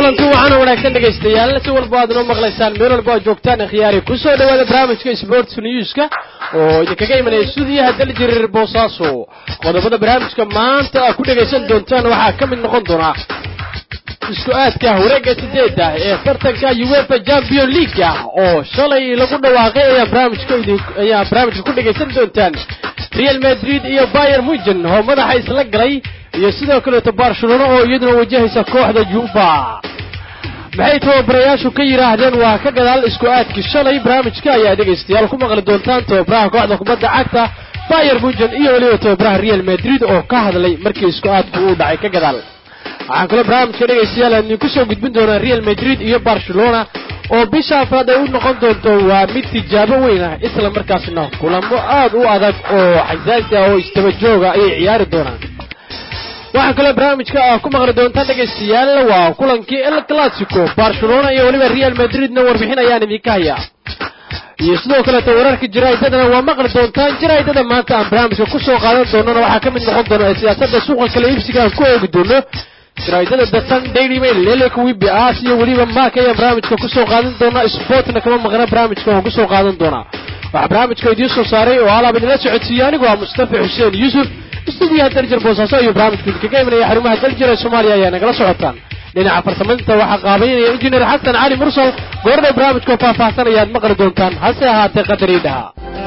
kulanti waxaana wanaagsan dhegaystayaal si walba aad inoo maqlaysaan meel walba aad joogtaan khiyaari kusoo dhawaada barnaamijka sports newska oo idinkaga imanaya stuudiyaha daljiriir boosaaso qodobada barnaamijka maanta aad ku dhegaysan doontaan waxaa ka mid noqon doona isku aadka wareegga sideeda ee tartanka uefa champion league oo shalay lagu dhawaaqay ayaa barnaamijka ayaa barnaamijka ku dhegaysan doontaan real madrid iyo bayer mugen oo madaxa isla galay iyo sidoo kaleeto barcelona oo iyaduna wajahaysa kooxda juba maxay tababarayaashu ka yidhaahdeen waa ka gadaal isku aadkii shalay barnaamijka ayaa dhegaystayaal ku maqli doontaan tababaraha kooxda kubadda cagta bayer mugen iyo weliba tababaraha real madrid oo ka hadlay markii isku aadku uu dhacay ka gadaal waxaan kaloo barnaamijka dhegaystayaal aan idinku soo gudbin doonaa real madrid iyo barcelona oo bisha afraad ay u noqon doonto waa mid tijaabo weyn ah isla markaasna kulamo aad u adag oo xasaasi ah oo istaba jooga ayay ciyaari doonaan waxaa kaloo barnaamijka ah ku maqli doontaan dhegaystayaal waa kulankii el clasico barcelona iyo weliba real madridna warbixin ayaan idinka hayaa iyo sidoo kaleeto wararka jaraa'idadana waa maqli doontaan jaraa'idada maanta aan barnaamijka kusoo qaadan doonana waxaa ka mid noqon doona ee siyaasadda suuqa kala iibsiga aan ku oogi doono jaraa'idada the sun daily mail lelek wibi aas iyo weliba maak ayaan barnaamijka kusoo qaadan doonaa sportna kama maqna barnaamijka waan kusoo qaadan doonaa waxaa barnaamijka idiin soo saaray oo alaab idinla socodsiiyey anigu waa mustafa xuseen yuusuf istuudiyaha daljar boosaaso ayuu barnaamijku idinkaga imanaya xarumaha daljir ee soomaaliya ayaa nagala socotaan dhinaca farsamadinta waxaa qaabaynaya injineer xasan cali mursal goordhow barnaamijkoo faahfaahsan ayaad maqli doontaan hase ahaatee qadarii dhaha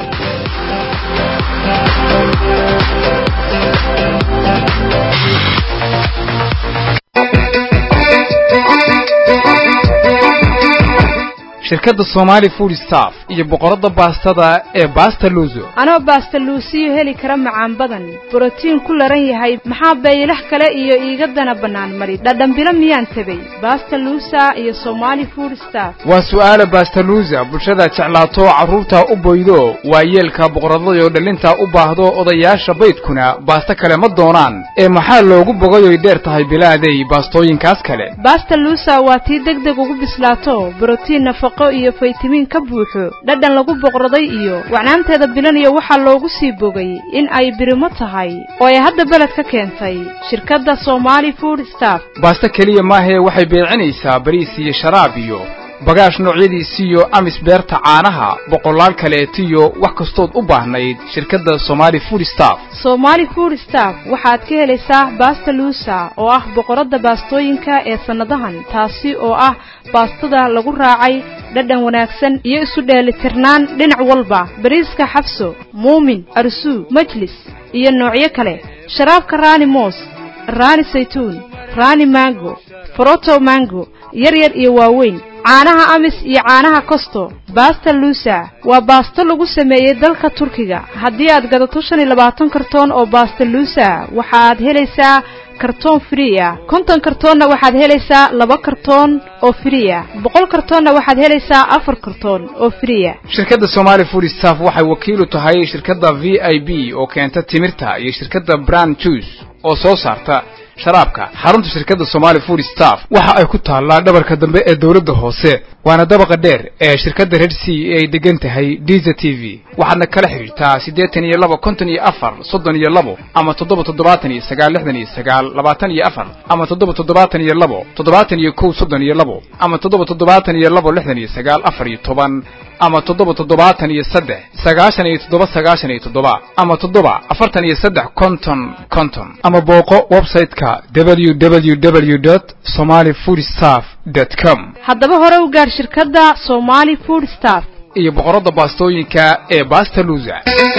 shirkadda somaali food staff iyo boqoradda baastada ee baasta luuso anoo baasta luusiyo heli kara macaan badan borotiin ku laran yahay maxaa baylah kale iyo iiga dana bannaan mari dhadhambilo miyaan tegey baasta luusa iyo somaali food staff waa su'aala bastaluusa bulshada jeclaato carruurta u boydo waa yeelka boqoradadoo dhallinta u baahdo odayaasha baydkuna baasto kale ma doonaan ee maxaa loogu bogayoy dheer tahay bilaaday baastooyinkaas kale baasta luusa waa tii deg deg ugu bislaato borotiin nafaqo iyo faytamiin ka buuxo dhadhan lagu boqraday iyo wacnaanteeda bilaniyo waxaa loogu sii bogay in ay birimo tahay oo ay hadda beled ka keentay shirkadda somaali food staff baasto keliya maahee waxay beecinaysaa bariis iyo sharaab iyo bagaash noocyadiisiiyo amis beerta caanaha boqolaal kaleetiyo wax kastood u baahnayd shirkadda somaali food staff somaali food staff waxaad ka helaysaa baasta luusa oo ah boqoradda baastooyinka ee sannadahan taasi oo ah baastada lagu raacay dhadhan wanaagsan iyo isu dheelitirnaan dhinac walba bariiska xabso muumin arsuu majlis iyo noocyo kale sharaabka raani moos raani saytuun raani mango foroto mango yar yar iyo waaweyn caanaha amis iyo caanaha kosto baasta luusa waa baasto lagu sameeyey dalka turkiga haddii aad gadato shan iyo labaatan kartoon oo baasta luusa waxaad helaysaa kartoon free ah konton kartoonna waxaad helaysaa laba kartoon oo free ah boqol kartoonna waxaad helaysaa afar kartoon oo free ah shirkadda somaali food staff waxay wakiilu tahay shirkadda v i b oo keenta timirta iyo shirkadda brand juice oo soo saarta sharaabka xarunta shirkadda somaali food staff waxa ay ku taallaa dhabarka dambe ee dawladda hoose waana dabaqa dheer ee shirkadda red c ee ay degan tahay diza t v waxaadna kala xidhiirtaa siddeetan iyo laba konton iyo afar soddon iyo labo ama toddoba toddobaatan iyo sagaal lixdan iyo sagaal labaatan iyo afar ama toddoba toddobaatan iyo labo toddobaatan iyo kow soddon iyo labo ama toddoba toddobaatan iyo labo lixdan iyo sagaal afar iyo toban ama toddoba toddobaatan iyo saddex sagaashan iyo toddoba sagaashan iyo toddoba ama toddoba afartan iyo saddex konton konton ama booqo website-ka w w w dot somaali food staff dot com haddaba hore u gaar shirkadda somaali food staff iyo boqoradda baastooyinka ee baasta luusa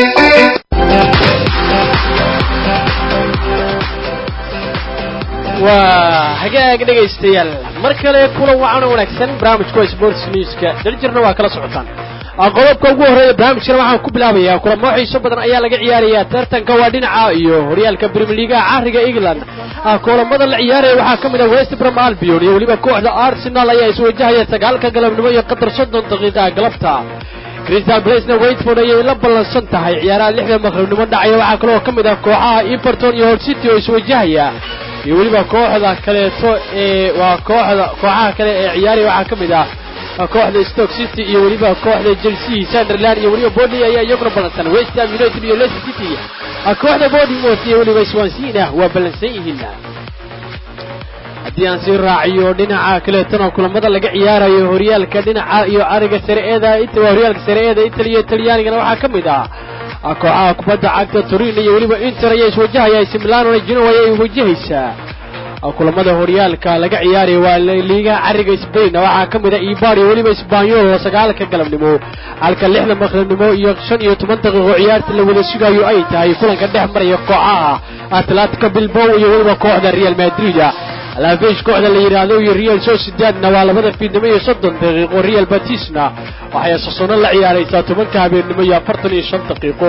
waa hagaag dhegaystayaal mar kale kulan wacan wanaagsan barnaamijka waa sports newska daljirna waa kala socotaan qodobka ugu horreeya barnaamijkana waxaan ku bilaabayaa kulamo xiiso badan ayaa laga ciyaarayaa tartanka waa dhinaca iyo horyaalka premier leaguea cariga england kulamada la ciyaaraya waxaa ka mid ah west brom albion iyo weliba kooxda arsenal ayaa iswajahaya sagaalka galabnimo iyo qatar soddon daqiiqa galabta crystal blacena waitford ayay la ballansan tahay ciyaaraha lixda maqribnimo dhacaya waxaa kaloo ka mid ah kooxaha everton iyo hor city oo iswajahaya iyo weliba kooxda kaleeto ee waa kooxda kooxaha kale ee ciyaaraya waxaa ka mid ah kooxda stoke city iyo weliba kooxda chelsea sunderland iyo weliba body ayaa iyaguna ballansan west ham united iyo leicester city kooxda bournemouth iyo weliba swansea waa ballansan yihiin haddii aan sii raaciyo dhinaca kaleetana kulamada laga ciyaarayo horyaalka dhinaca iyo ariga sareeeda waa horyaalka sareeeda italiya talyaanigana waxaa ka mid ah kooxaha kubadda cagta turin iyo weliba inter ayaa iswajahaya ac milanona genoa ayay wajahaysaa kulamada horyaalka laga ciyaaraya waa liigaha cariga sbain waxaa ka mid a ibar iyo weliba isbanyol sagaalka galabnimo halka lixda maqribnimo iyo shan iyo toban daqiiqo ciyaarta la wada sugayo ay tahay kulanka dhex maraya kooxaha atlantica bilbow iyo weliba kooxda real madrid alaafish kooxda la yidhaahdo iyo real sociedadna waa labada fiidnimo iyo soddon daqiiqo real batisna waxay sasono la ciyaaraysaa tobanka habeennimo iyo afartan iyo shan daqiiqo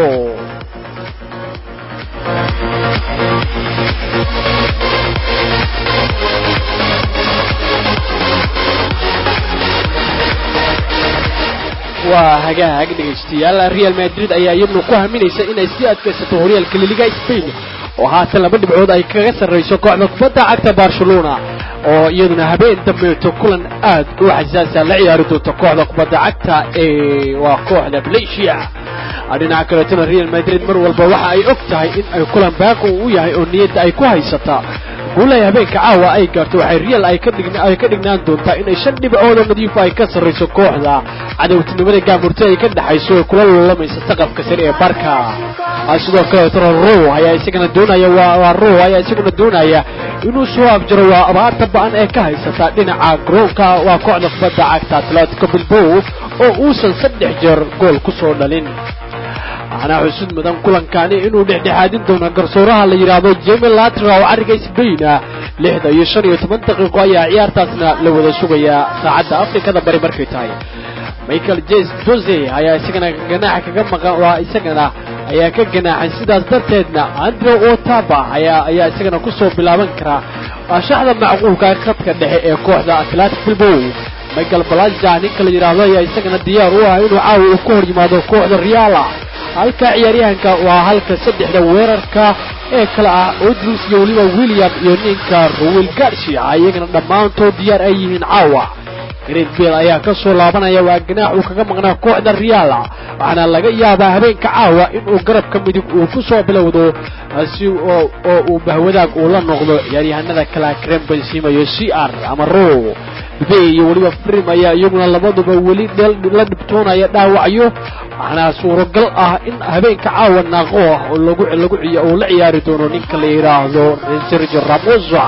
waa hagaag dhegaystayaal real madrid ayaa iyaduna ku haminaysa inay sii adkaysato horyaalka liliga spain oo haatan laba dhibcood ay kaga sarrayso kooxda kubadda cagta barcelona oo iyaduna habeen dambeeto kulan aad u xasaasa la ciyaari doonta kooxda kubadda cagta ee waa kooxda valencia dhinaca kaleetona real madrid mar walba waxa ay og tahay in ay kulan baaqi u yahay oo niyadda ay ku haysata guulahay habeenka caawa ay gaarto waxay real ay ka dhignaan doontaa inay shan dhibcood oo nadiifo ay ka sarrayso kooxda cadowtinimada gaamurta ay ka dhexayso ee kula lulamaysa saqafka sare ee barka sidoo kaleetona row ayaa isagana doonaya waa row ayaa isaguna doonaya inuu soo abjaro waa abaarta ba-an ee ka haysata dhinaca garoonka waa kooxda kubadda cagta atletico bilbow oo uusan saddex jeer gool ku soo dhalin waxaana xusud mudan kulankani inuu dhexdhexaadin doono garsooraha la yidhaahdo jemi latra oo cariga sbain ah lixda iyo shan iyo toban daqiiqo ayaa ciyaartaasna la wada sugayaa saacadda afrikada bari markay tahay michael jes jose ayaa isagana ganaaxa kaga maqan waa isagana ayaa ka ganaaxay sidaas darteedna andrew otaba ayaa ayaa isagana kusoo bilaaban karaa shaxda macquulka khadka dhexe ee kooxda atlantic bilbow michael balaja ninka la yidhaahdo ayaa isagana diyaar u ah inuu caawa uu ka hor yimaado kooxda riala halka ciyaaryahanka waa halka saddexda weerarka ee kale ah odrus iyo weliba william iyo ninka ruwil garcia iyagana dhammaantood diyaar ay yihiin caawa great bel ayaa ka soo laabanaya waa ganaax uu kaga maqnaa kooxda riala waxaana laga yaabaa habeenka caawa inuu garabka midig uu ku soo bilowdo si oo uu bahwadaag uu la noqdo ciyaaryahanada kala krembensima iyo c r ama ro be iyo weliba frim ayaa iyaguna labaduba weli la dhibtoonaya dhaawacyo waxaana suuragal ah in habeenka caawa naaqo ah oo lagu lagu uu la ciyaari doono ninka la yidhaahdo sergio ramosa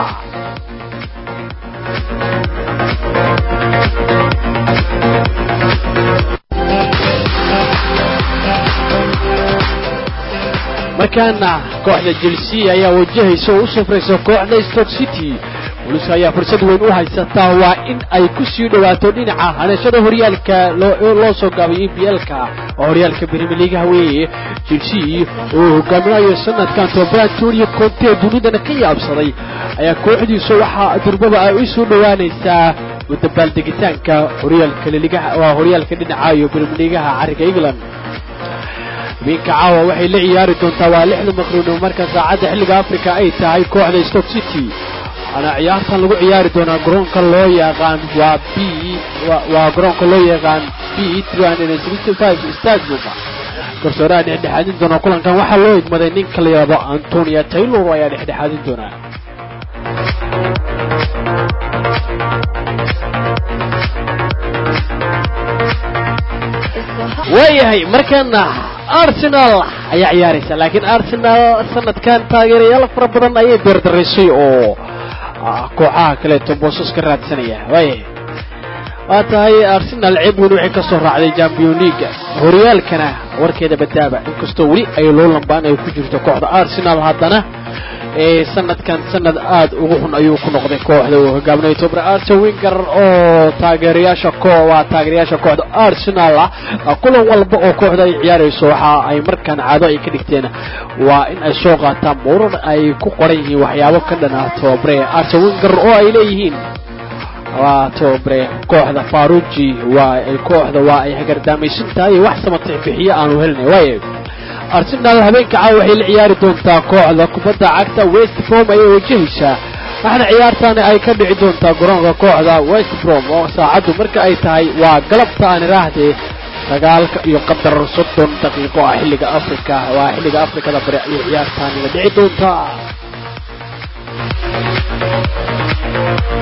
markaana kooxda chelsea ayaa wajahaysa oo u safraysa kooxda stoke city boliska ayaa fursad weyn u haysataa waa in ay ku sii dhowaato dhinaca hanashada horyaalka loo soo gaabay e b l-ka oo horyaalka brimilegaha weeye chelsea oo hogaaminayo sanadkan toban antonio conte dunidana ka yaabsaday ayaa kooxdiisu waxaa durbaba ay u soo dhowaanaysaa dabaaldegitaanka horyaalka liligaha waa horyaalka dhinaca iyo brimilegaha cariga england habeenka caawa waxay la ciyaari doontaa waa lixda maqruunimo marka saacadda xilliga africa ay tahay kooxda stoke city waxaana ciyaartan lagu ciyaari doonaa garoonka loo yaqaan waa b waa garoonka loo yaqaan b stadium garsooraha dhexdhexaadin doona kulankan waxaa loo igmaday ninka la yidhaahdo antonia taylor ayaa dhexdhexaadin doonaa waayahay markana arsenal ayaa ciyaaraysa laakiin arsenal sanadkan taageerayaal fara badan ayay beerdaraysay oo kooxaha kaleeto boosas ka raadsanaya waayahay waa tahay arsenal ceeb weyn waxay ka soo raacday champion leaga horyaalkana warkeeda badaaba inkastoo weli ay loo lambaan ay ku jirto kooxda arsenal haddana ee sanadkan sanad aad ugu xun ayuu ku noqday kooxda uu hogaaminayo tobre arse winger oo taageerayaasha ko waa taageerayaasha kooxda arsenal ah kulan walba oo kooxda ay ciyaarayso waxa ay markaan caado ay ka dhigteen waa in ay soo qaataan muran ay ku qoran yihiin waxyaabo ka dhan ah tobre arse winger oo ay leeyihiin waa tobre kooxda faruji waa ay kooxda waa ay hagardaamaysan tahay wax samatix bixiyo aanu helinay waayo arsenal habeenka caawa waxay la ciyaari doontaa kooxda kubadda cagta west brom ayay wajahaysaa waxaana ciyaartaani ay ka dhici doontaa garoonka kooxda west brom oo saacaddu marka ay tahay waa galabta aan iraahdee sagaalka iyo qadar soddon daqiiqo ah xilliga afrika waa xilliga afrikada bari ayay ciyaartaani la dhici doontaa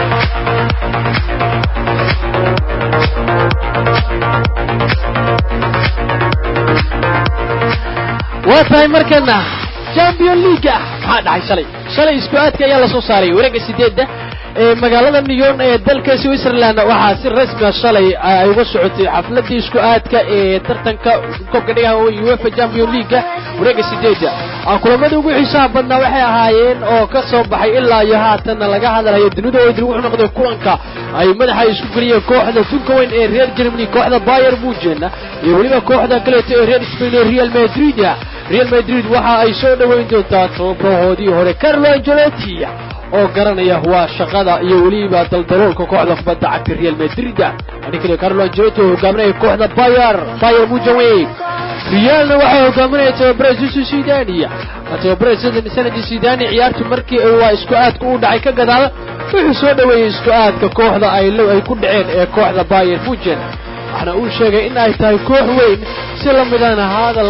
waa tahay markana champion leaga maxaa dhacay shalay shalay isku aadka ayaa lasoo saaray wareegga sideedda ee magaalada nyon ee dalka switzerland waxaa si rasmia shalay ay uga socotay xafladii isku aadka ee tartanka koobka dhigaha uefa champion leaga wareegga sideedda kulamadii ugu xiisaha badnaa waxay ahaayeen oo ka soo baxay ilaa iyo haatanna laga hadlayo dunida oo idil wuxuu noqday kulanka ay madaxa isku geliyeen kooxda tunka weyn ee reer germany kooxda bayer mugen iyo weliba kooxda kaleeto ee reer spain ee real madrid real madrid waxa ay soo dhoweyn doontaa tobahoodii hore carlo angelotti oo garanaya waa shaqada iyo weliba daldaloolka kooxda kubadda cagta real madrid ani kaliya carlo angelotti oo hogaaminaya kooxda bayer bayer mugen realna waxaa hogaaminaya tababare zusu sidani tababare sanadii sidani ciyaartu markii waa isku aadka u dhacay ka gadaal wuxuu soo dhoweeyey isku aadka kooxda ay ay ku dhaceen ee kooxda bayer mugen waxaana uu sheegay in ay tahay koox weyn si la midana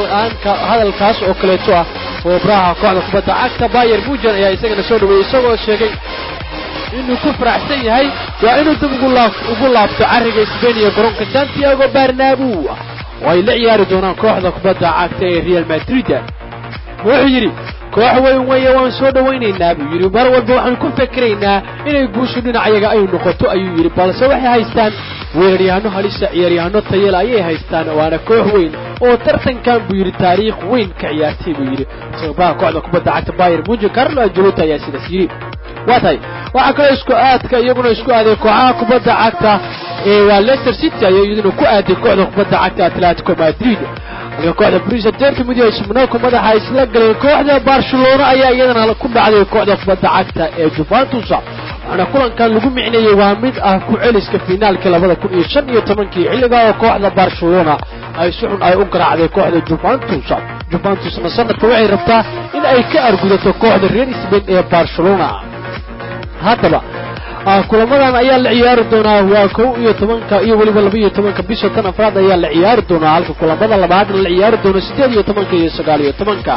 hadalkaas oo kaleeto ah tababaraha kooxda kubadda cagta bayer mugen ayaa isagana soo dhoweeyey isagoo sheegay inuu ku faraxsan yahay waa inuu dib ugu laabto carriga sbain iyo garoonka santiago barnabu oo ay la ciyaari doonaan kooxda kubadda cagta ee real madrid wuxuu yidhi koox weyn weeye waan soo dhowaynaynaa buu yidhi mar walba waxaan ku fikiraynaa inay guushu dhinacayaga ay noqoto ayuu yidhi balse waxay haystaan weeraryahanno halisa ciyaaryahanno tayela ayay haystaan waana koox weyn oo tartankan buu yidhi taariikh weyn ka ciyaartay buu yidhi sababaha kooxda kubadda cagta bayer mugen carlo angelotti ayaa sidaas yidhi waa tahay waxaa kaloo isku aadka iyaguna isku aaday kooxaha kubadda cagta ee waa leicester city ayaa iyaduna ku aaday kooxda kubadda cagta atletico madrid halka kooxda brisa dortmund iyo monaco madaxa isla galeen kooxda barcelona ayaa iyadana ku dhacday kooxda kubadda cagta ee juventus waxaana kulankan lagu micneeyey waa mid ah ku celiska finaalkii labada kun iyo shan iyo tobankii xilligaa oo kooxda barcelona ay si xun ay u garaacday kooxda juventus juventusna sanadka waxay rabtaa in ay ka argudato kooxda reer sbain ee barcelona haddaba kulamadan ayaa la ciyaari doonaa waa kow iyo tobanka iyo weliba laba iyo tobanka bisha tan afraad ayaa la ciyaari doonaa halka kulamada labaadna la ciyaari doono siddeed iyo tobanka iyo sagaal iyo tobanka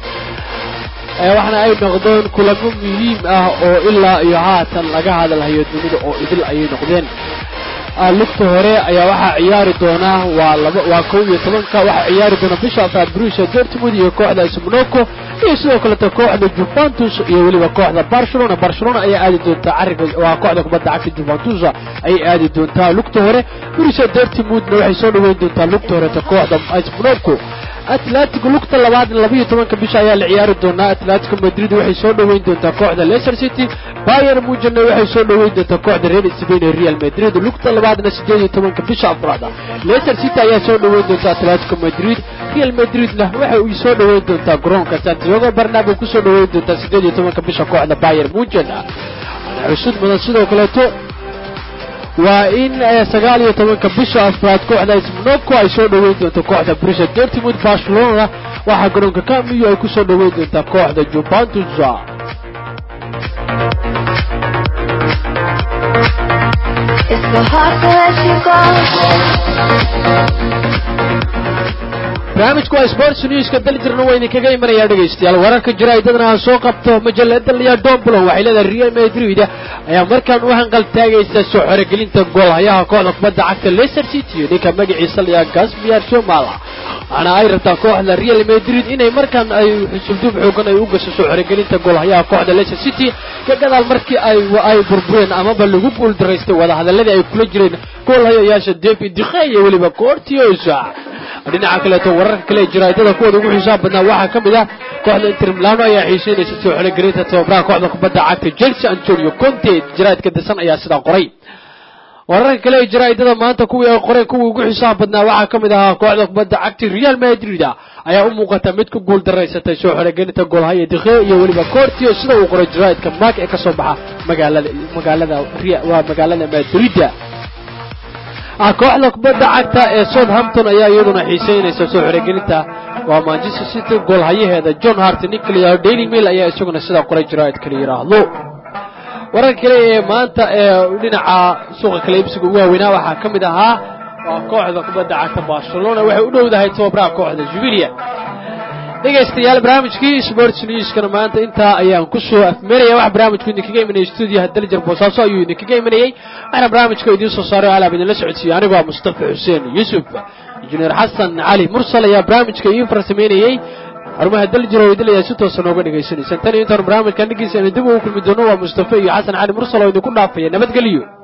waxaana ay noqdeen kulamo muhiim ah oo ilaa iyo haatan laga hadalhayo dunida oo idil ayay noqdeen lugta hore ayaa waxaa ciyaari doonaa waa laba waa kow iyo tobanka waxaa ciyaari doona bisha afraad brusia dortmund iyo kooxda smonaco iyo sidoo kaleto kooxda juventus iyo weliba kooxda barcelona barcelona ayaa aadi doontaa cariga waa kooxda kubadda cagta juventus ayay aadi doontaa lugta hore brusia dortmundna waxay soo dhaweyn doontaa lugta horeta kooxda smonaco atletico lugta labaadna labaiyo tobanka bisha ayaa la ciyaari doonaa atletico madrid waxay soo dhoweyn doontaa kooxda leicester city bayer mugenna waxay soo dhoweyn doontaa kooxda reer spain ee real madrid lugta labaadna siddeed iyo tobanka bisha afraad leicester city ayaa soo dhoweyn doonta atletico madrid real madridna waxay u soo dhoweyn doontaa garoonka santiago barnabo kusoo dhoweyn doontaa siddeed iyo tobanka bisha kooxda bayer mugen xusud mudan sidoo kaleeto waa in sagaal iyo tobanka bisha afraad kooxda smonaco ay soo dhoweyn doonto kooxda brisa dortmund barcelona waxaa garoonka camiyo ay ku soo dhoweyn doontaa kooxda juventus barnaamijku waa sports newska daljirna waa idinkaga imanayaa dhegaystayaal wararka jaraa'idadana aan soo qabto majalada liya domblon waxay leedahay real madrid ayaa markaan u hanqal taagaysa soo xoregelinta goolhayaha kooxda kubadda cagta leicester city ninka magaciisa layaa gasmier shomal waxaana ay rabtaa kooxda real madrid inay markaan ay xusubduub xoogan ay u gasho soo xoregelinta goolhayaha kooxda leicester city ka gadaal markii ay ay burbureen amaba lagu guuldaraystay wadahadaladii ay kula jireen goolhayayaasha debi dikhe iyo weliba coortiosa dhinaca kaleeto wararka kale ee jaraa'idada kuwooda ugu xiisaha badnaa waxaa ka mid ah kooxda inter milano ayaa xiisaynaysa soo xoregelinta tababaraha kooxda kubadda cagta chelsea antonio conte jaraa'idka dasan ayaa sidaa qoray wararka kale ee jaraa'idada maanta kuwii ay qoreen kuwii ugu xiisaha badnaa waxaa ka mid ahaa kooxda kubadda cagta real madrid ayaa u muuqata mid ku guul daraysatay soo xoregelinta goolhaya dikhe iyo weliba coortio sida uu qoray jaraa'idka mark ee kasoo baxa magaalada magaalada waa magaalada madrid kooxda kubadda cagta ee southampton ayaa iyaduna xiisaynaysa soo xoregelinta waa manchester city goolhayaheeda john hart nicolia daily mail ayaa isaguna sidaa qoray jaraa'idka la yidhaahdo wararka kale ee maanta ee dhinaca suuqa kale ibsiga ugu waaweynaa waxaa ka mid ahaa waa kooxda kubadda cagta barcelona waxay u dhowdahay tababaraha kooxda jubilia dhegaystayaal barnaamijkii sports newskana maanta intaa ayaan ku soo afmeeraya waxa barnaamijku idinkaga imanayay stuudiyaha daljar boosaaso ayuu idinkaga imanayey waxaana barnaamijka idiin soo saaray alaab idinla socodsiiyey anigoo ah mustafa xuseen yuusuf injineer xasan cali mursal ayaa barnaamijka idiin farsamaynayey xarumaha daljiro oo idil ayaa si toosa nooga dhagaysanaysaan tan iyo intaan barnaamijkan dhegeysa dib ugu kulmi doono waa mustafa iyo xasan cali mursal oo idinku dhaafaya nabadgelyo